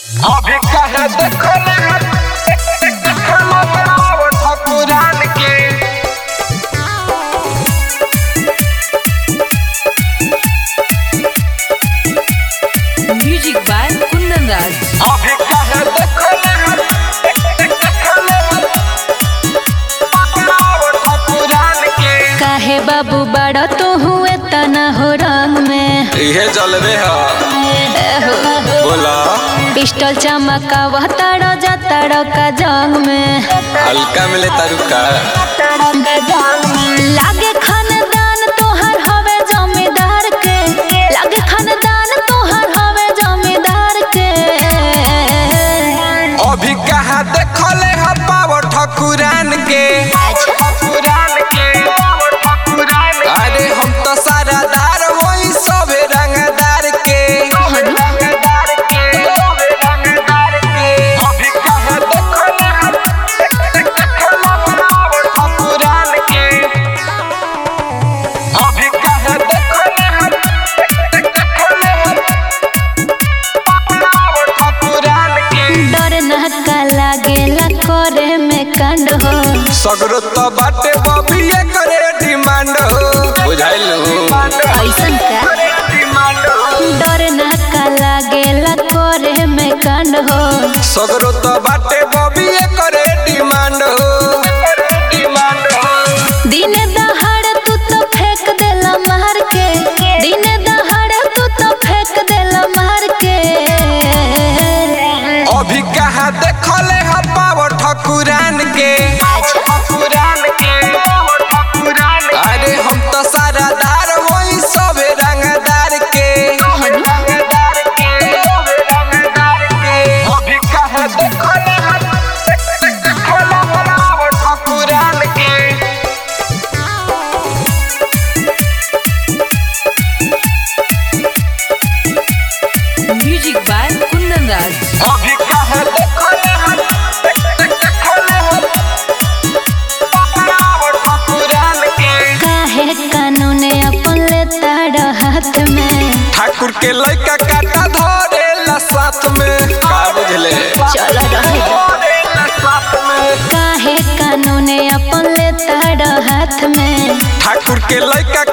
अभी कहे देखले देखले रावण ठकुरान के Music by Kundan Raj. अभी कहे देखले देखले रावण ठकुरान के काहे बाबू बड़ा तो हुए तना हो रंग में इहे जलवे ह बोला पिस्टल चमकावा ताड़ा जा ताड़ा का जंग में हल्का मिले तारुका लागे खानदान तोहर हवे जमींदार के लागे खानदान तोहर हवे जमींदार के अभी कहा देखले ह पावर ठकुरान के ठकुरान के ठकुरान अरे हम तो सारा दार वही सबे रंगदार के रंगदार के रंगदार के अभी कहे देखले देखले रावण ठकुरान के अभी कहे देखले देखले रावण ठकुरान के डर नहका लागेला करे में कांड हो सगरो तो बाटे बबिए करे डिमांड हो बुझाइल ऐसन का डर नहका लागेला करे में कांड हो सगरो तो बाटे बबिए करे डिमांड हो डिमांड हो दिन दहाड़ तू तो फेंक देला मार के दिन दहाड़ तू तो फेंक देला मार के अभी कहा देखले ह पावर ठकुरान के ठकुरान के ठकुरान अरे हम तो सारा दार वही सबे रंगदार के रंगदार के रंगदार के अभी कहे देखले देखले रावण ठकुरान के Music by Kundan Raj. अभी कहे देखले देखले रावण ठकुरान के काहे कानून अपन लेता हाथ में ठाकुर के लइका काटा धरेला साथ में का बुझले चल रहे काहे कानून अपन लेता हाथ में ठाकुर के लइका